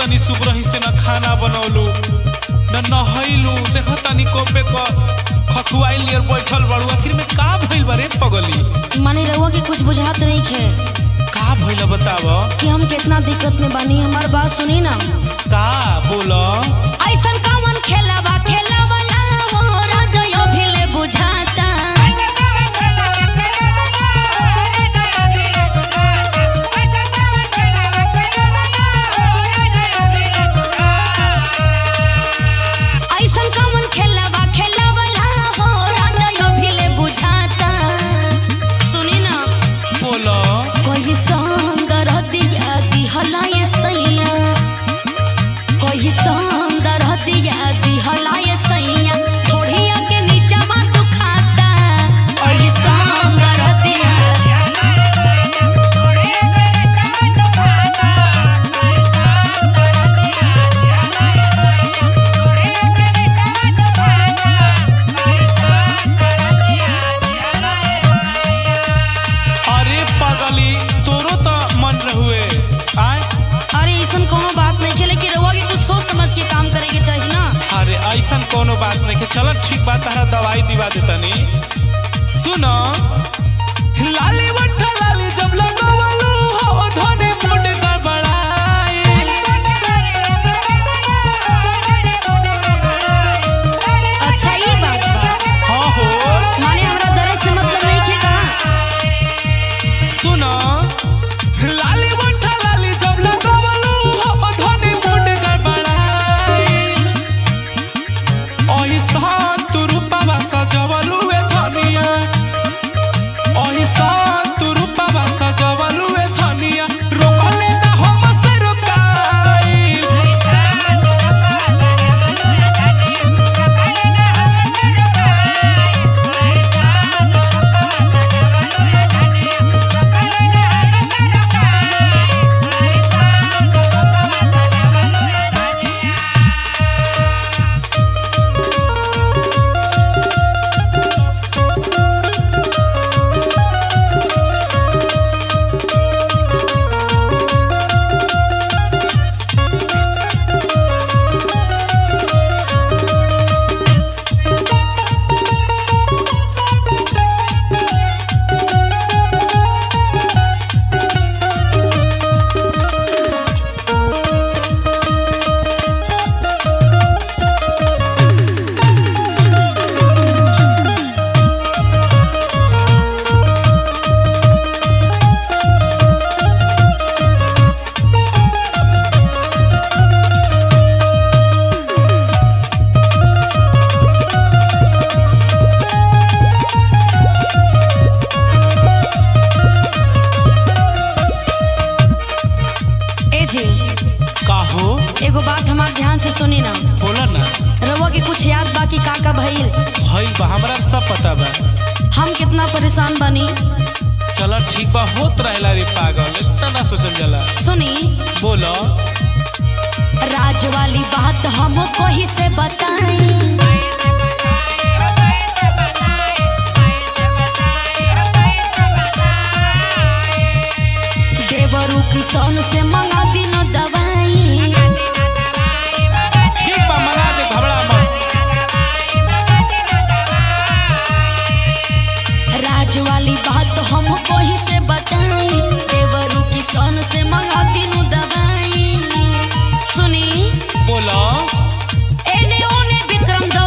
तनी सुबरही से न खाना बनौलू न नहैलू देखो तनी कोपे क खखुआइल नियर बैठल बाड़ू आखिर में का भइल बा रे पगली माने रहुआ के कुछ बुझात नहीं खे का भइल बताव कि हम कितना दिक्कत में बानी हमार बात सुनी ना का बोल ऐसन कौन खेलावा खेलावला हो हृदय भिले बुझाता ऐसन कौन खेलावा खेलावला हो हृदय भिले बुझाता सुनी ना बोल कोई सौंदर दिया दिहला ये सैया कोई सौंदर दिया दिहला ये सैया ढोढ़िया के नीचा मा तू खाता कोई सौंदर दिया अरे पगली तोरो तो मन रहुए आय अरे ऐसन कोनो बात नहीं खेले कि रहुआ के कुछ सोच समझ के काम करे के चाहिए ना अरे ऐसन कोनो बात नहीं के चल ठीक बात तारा दवाई दिवा देतनी सुन लाली वट्ठा लाली जब लगवलू हो धने मुंड गड़बड़ाई अच्छा ये बात बा हाँ हो माने हमरा दर्द से मतलब नहीं खे का सुन लाली वट्ठा लाली जब लगवलू हो धने मुंड गड़बड़ाई ओहिसा तू रूपवा सजवलू ए धनिया ओहिसा तू रूपवा सजवलू ए धनिया रोकले ना हम से रोकाई ए जी का हो एगो बात हमार ध्यान से सुनी ना बोला ना रहुआ के कुछ याद बाकी का का भइल भइल बा हमरा सब पता बा हम कितना परेशान बानी चल ठीक बा होत रहेला रे पागल इतना ना सोचल जाला सुनी बोलो राज वाली बात हम कोही से बताई देवरू किसान से मंगा दिन दवाई ठीक बा मना दे घबरा मत राज वाली बात हम कोही से बताई देवरू किसान से मंगा दिन दवाई सुनी बोलो एने ओने विक्रम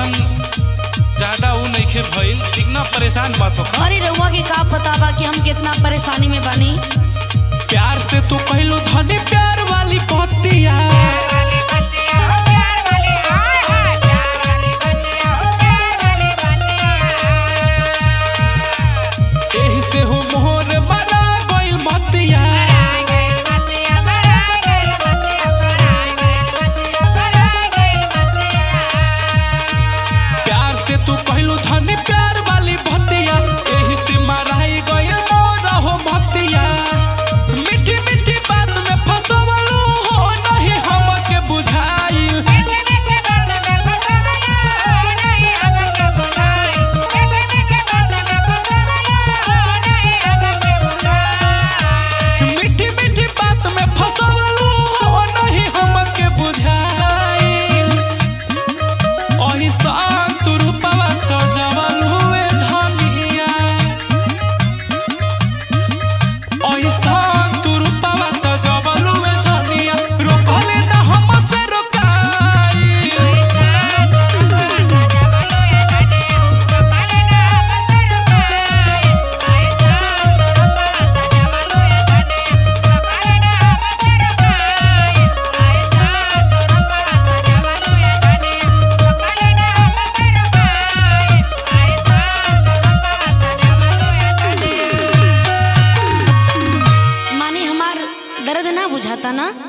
एकदम ज्यादा ऊ नइखे भइल इतना परेशान मत हो अरे रउआ के का पता बा कि हम कितना परेशानी में बानी प्यार से तू कहलू धनी प्यार वाली पतिया एही से हो मोहर बना गइल मतिया प्यार से तू कहलू धनी प्यार वाली भतिया एही से मराई गइल मोर हो भतिया मीठी मीठी बात में फसवलू हो नहीं हमके बुझाइल मीठी मीठी बात में फसवलू हो नहीं हमके बुझाइल ओही शांत रूपवा सजवल हुए धनिया ओही शांत रूपवा सजवल हुए धनिया रोकले न हमसे रोकाई माने हमार दर्द ना बुझाता ना